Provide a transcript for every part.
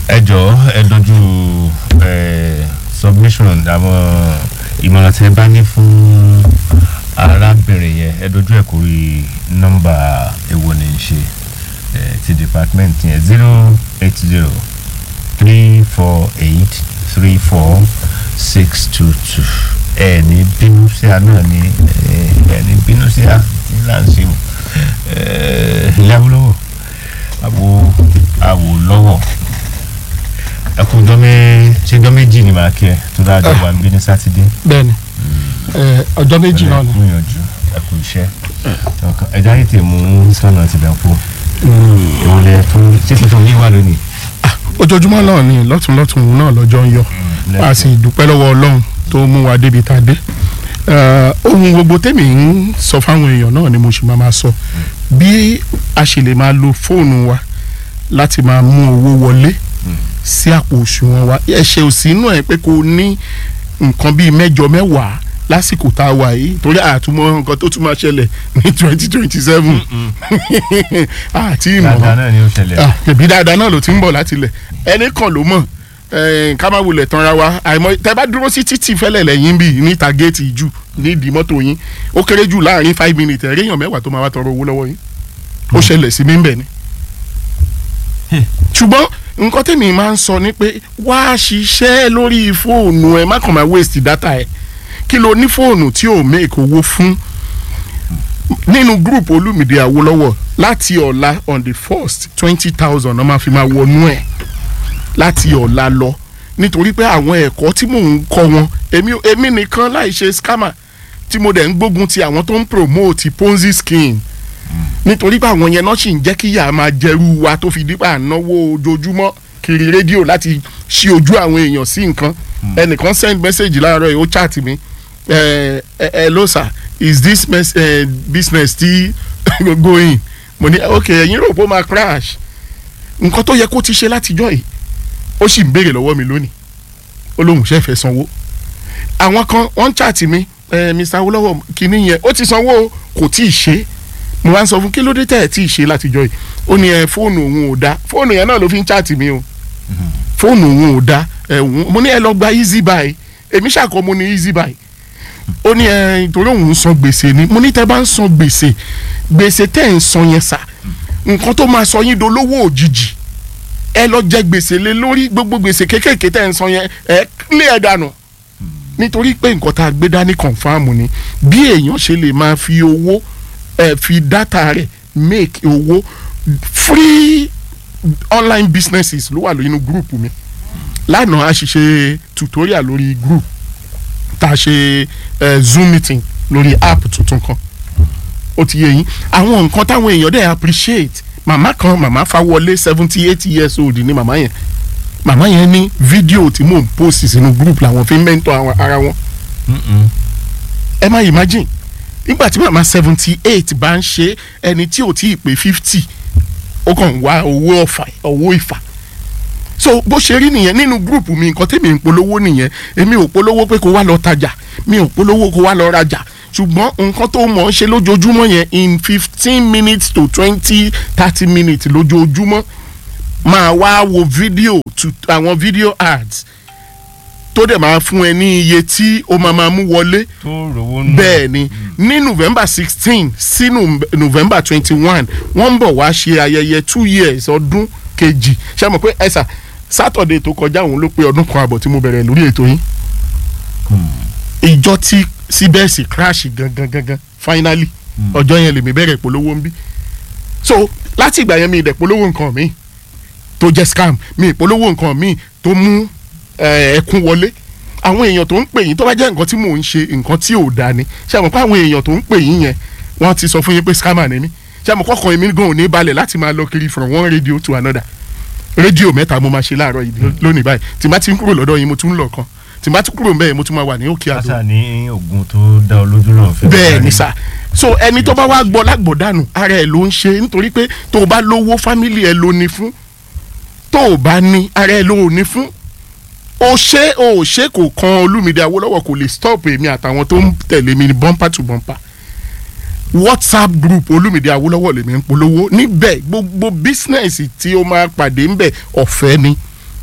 ẹ jọ̀ọ́ ẹ dojú submission àwọn ìmọ̀ràn tẹ́ bá ní fún arábìnrin yẹn ẹ dojú ẹ̀ kórè nọ́mbà èwo ní í ṣe ti department yẹn zero eight zero three four eight three four six two two ẹ ní bínú sí a náà ní ẹ ní bínú sí a ní láǹṣẹ o ìyàwó àwò àwò lọ́wọ́ ẹkùn dọ́mẹ́ ṣé dọ́ méjì ni màá kí ẹ tó dájọ́ wà ń bí ní sátidé. bẹ́ẹ̀ni ọjọ́ méjì náà ni. gbìyànjú ẹkù iṣẹ́ ẹja yìí tè mú sọ́nà ti bẹ̀ kú ìwọlẹ̀ tó ṣé tuntun yìí wà lónìí. ojoojúmọ́ náà ni lọ́tún lọ́tún náà lọ́jọ́ ń yọ a sì dúpẹ́ lọ́wọ́ ọlọ́run tó mú wa débi tá a dé ohun gbogbo tèmi ń sọ fáwọn èèyàn náà ni mo sì máa máa sọ bí a ṣe lè máa lo fóònù wa láti máa mú owó wọlé sí àpò òṣùwọ̀n wa ẹ̀ṣẹ̀ ò sí inú ẹ̀ pé kò ní nǹkan bíi mẹ́jọ mẹ́wàá lásìkò tá a wà yìí torí àtúmọ̀ nǹkan tó tún máa ṣẹlẹ̀ ní twenty twenty seven àti ìmọ̀ dáadáa náà ni ó ṣẹlẹ̀. ẹ̀bí dáadáa náà ló ti ń bọ̀ láti ilẹ̀ ẹnì kan ló mọ̀ ká má wulẹ̀ tanra wa àìmọ̀ tẹ́ bá dúró sí títì fẹ́lẹ̀ lẹ́yìn bíi níta géètì jù nídìí mọ́tò yín ó kéré jù láàrin five minutes ẹ̀rí èèyàn mẹ́wàá tó máa wá tọrọ owó lọ́wọ́ yín ó ṣẹlẹ̀ sí mi ń bẹ̀ ni. ṣùgbọ́n nǹkan tèmi máa ń sọ ni pé wá ṣiṣẹ́ lórí fóònù ẹ má kàn máa waste data ẹ kí ló ní fóònù tí ò make owó fún nínú group Olúmídé Awólọ́wọ̀ láti ọ̀la on the first twenty thousand ọmọ àfi máa wọnú ẹ̀ láti ọ̀la lọ nítorí pé àwọn ẹ̀kọ́ tí mò ń kọ́ wọn èmi èmi nìkan láì ṣe scammer tí mo dẹ̀ ń gbógun ti àwọn tó ń promote ponzi scheme nítorí pé àwọn yẹn náà sì ń jẹ́ kí ìyá máa jẹrú wa tó fi dípà náwó ojoojúmọ́ kiri rédíò láti ṣí ojú àwọn èèyàn sí nǹkan ẹnìkan send message láàárọ̀ yìí ó chat mi ẹ ẹ ló sà is this mes uh, business still going mo ní ok ẹ̀yin rò pé ó máa crash nǹkan tó yẹ kó ti ṣe látijọ́ yìí ó sì ń béèrè lọ́wọ́ mi lónìí ó lóun ṣe fẹ́ sanwó àwọn kan wọ́n ń chat mi ẹ Mr. Awólọ́wọ̀ kìíní yẹn ó ti sanwó kò tí ì ṣe mo wá ń sọ fún kí ló dé tẹ̀ ẹ̀ tí ì ṣe látijọ́ yìí ó ní ẹ fóònù òun ò dá fóònù yẹn náà ló fi ń chat mi o fóònù òun ò dá ẹ mo ní ẹ lọ gba easy buy èmi ṣàkọ mo ní easy buy ó ní ẹ torí òun ń san gbèsè ni mo ní tẹ́ bá ń san gbèsè gbèsè tẹ́ ń san yẹn sà nǹkan tó máa sọ yín dolówó òjijì ẹ lọ jẹ gbèsè lé lórí gbogbo gbèsè kéékèèké tẹ́ ń san yẹn ẹ lé ẹ dànù nítorí pé nǹkan tá a gbé dání kọ̀ǹfàmù ni bí èèyàn ṣe lè máa fi owó ẹ fi dátà rẹ̀ make owó free online businesses ló wà nínú group mi lánàá a ṣiṣẹ́ tutorial lórí group tá a ṣe uh, zoom meeting lórí app tuntun kan ó ti yé yín àwọn nǹkan táwọn èèyàn dẹ̀ appreciate màmá kan màmá Fáwọlé seventy eight years old ni màmá yẹn màmá yẹn ní fídíò tí mò ń post sínú group làwọn fi ń mẹ́ńtọ́ ara wọn ẹ má imagine nígbà tí màmá seventy eight bá ń ṣe ẹni tí ò tí ì pé fifty ó kàn wá owó ọ̀fà owó ìfà so bó ṣe rí nìyẹn nínú gúrùpù mi nǹkan tèmi ń polówó nìyẹn èmi ò polówó pé kó wá lọ tajà mi ò polówó kó wá lọ rajà ṣùgbọ́n nǹkan tó mọ̀ ọ́n ṣe lójoojúmọ́ yẹn in fifteen minutes to twenty thirty minutes lójoojúmọ́ máa wá wo fídíò àwọn fídíò ads tó dẹ̀ máa fún ẹ ní iye tí o máa máa mú wọlé tó rówó nù. bẹ́ẹ̀ ni ní november sixteen sí november twenty one wọ́n ń bọ̀ wá ṣe ayẹyẹ two years ọdún kejì ṣé mo pé ẹ̀sà saturday tó kọjá òun ló pé ọdún kan àbọ̀ tí mo bẹ̀rẹ̀ lórí ètò yín ìjọ tí cbs crash gangan gangan finally ọjọ́ yẹn lèmi bẹ̀rẹ̀ polówó ń bí so láti ìgbà yẹn mi ìdẹ̀ polówó nǹkan mi tó jẹ́ scam mi ìpolówó nǹkan mi tó mú ẹkún wọlé àwọn èèyàn tó ń pè yín tó bá jẹ́ nǹkan tí mò ń ṣe nǹkan tí ò dáa ni ṣé àmọ́ pé àwọn èèyàn tó ń pè yín yẹn wọ́n ti sọ fún yín pé scammer ni mí ṣé àmọ́ kọ́kọ́ èmi gan ò ní balẹ̀ láti máa lọ kiri from one radio to another rédíò mẹ́ta mo máa ṣe láàárọ̀ yìí lónìí báyìí tí n bá ti ń kúrò lọ́dọ̀ yín mo tún ń lọ kan tí n bá ti kúrò mbẹ́ mo tún máa wà ní òkè àdó. kásá ní oògùn tó dá olójú náà fẹ́. bẹ́ẹ̀ ni sà so ẹni tó bá wá gbọ́ lágbọ̀dánù ara ẹ̀ ló ń ṣe nítorí pé tó o bá lówó fámìlì ẹ̀ ló ní fún tó o bá ní ara ẹ̀ ló ní fún o ṣe o ṣe kò kan Olúmídé Awólọ́wọ̀ kò lè stop èmi àtàwọn tó ń tẹ̀lé mi ní bumper to bumper whatsapp group Olúmídé Awólọ́wọ̀ lèmi ń polówó níbẹ̀ gbogbo business tí o máa pàdé ńbẹ̀ ọ̀fẹ́ ni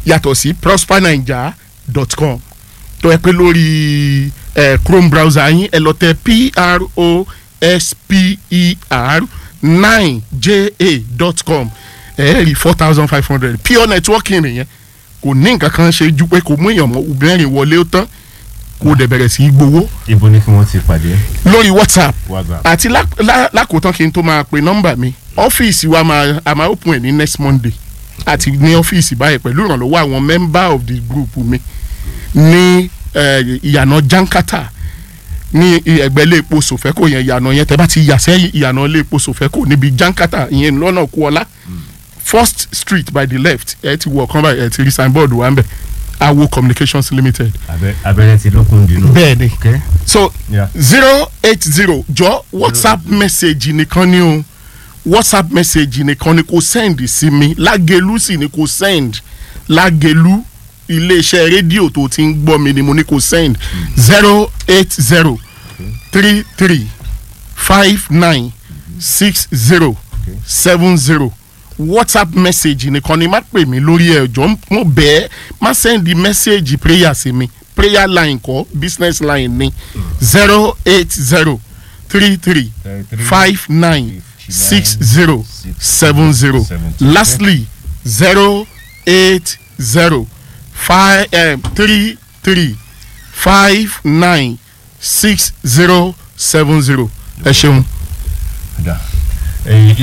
yàtọ̀ sí prospernaija.com tó yẹ pé lórí eh, chrome browser yín ẹ lọ tẹ p-r o s p e r nine j a dot com ẹ rí four thousand five hundred pure networking nìyẹn kò ní nǹkan kan ṣe ju pé kò mú èèyàn mọ́ obìnrin wọlé ó tán kó dẹ̀ bẹ̀rẹ̀ sí í gbowó ibo ni kí wọ́n ti pàdé lórí whatsapp whatsapp àti lá- lá- lákòótán kí n tó máa pe nọ́mbà mi ọ́fíìsì wa máa a máa open ẹ̀ ní next monday àti ní ọ́fíìsì báyìí pẹ̀lú ìrànlọ́wọ́ àwọn member of the group mi ní eh, ìyànà jankata ní ẹgbẹ́ ilé epo sòfẹ́kò yẹn ìyànà yẹn tẹ́ bá ti yà sẹ́yìn ìyànà ilé epo sòfẹ́kò níbi jankata ìyẹn lọ́nà kúọlá first street by the left ẹ ti wọ ọ̀kan báyìí ẹ ti rí signboard wa ń bẹ̀ awo communications limited. Abẹ- abẹ́rẹ́ ti lókun dínú. bẹ́ẹ̀ni Okay. so Yeah. zero eight zero jọ whatsapp message nìkan ni o whatsapp message nìkan ni kò send sí mi lágẹ̀lú sì ni kò send lágẹ̀lú iléeṣẹ́ rédíò tó ti ń gbọ́ mi ni mo ní kò send zero eight zero three three five nine six zero seven zero whatsapp message nìkan ni má pè mí lórí ẹ̀ jọ mo bẹ́ẹ̀ má send message prayer sí mi prayer line kọ́ business line ni zero eight zero three three five nine six zero seven zero lastly zero eight zero five three three five nine six zero seven zero ẹ ṣeun. Da. Eh,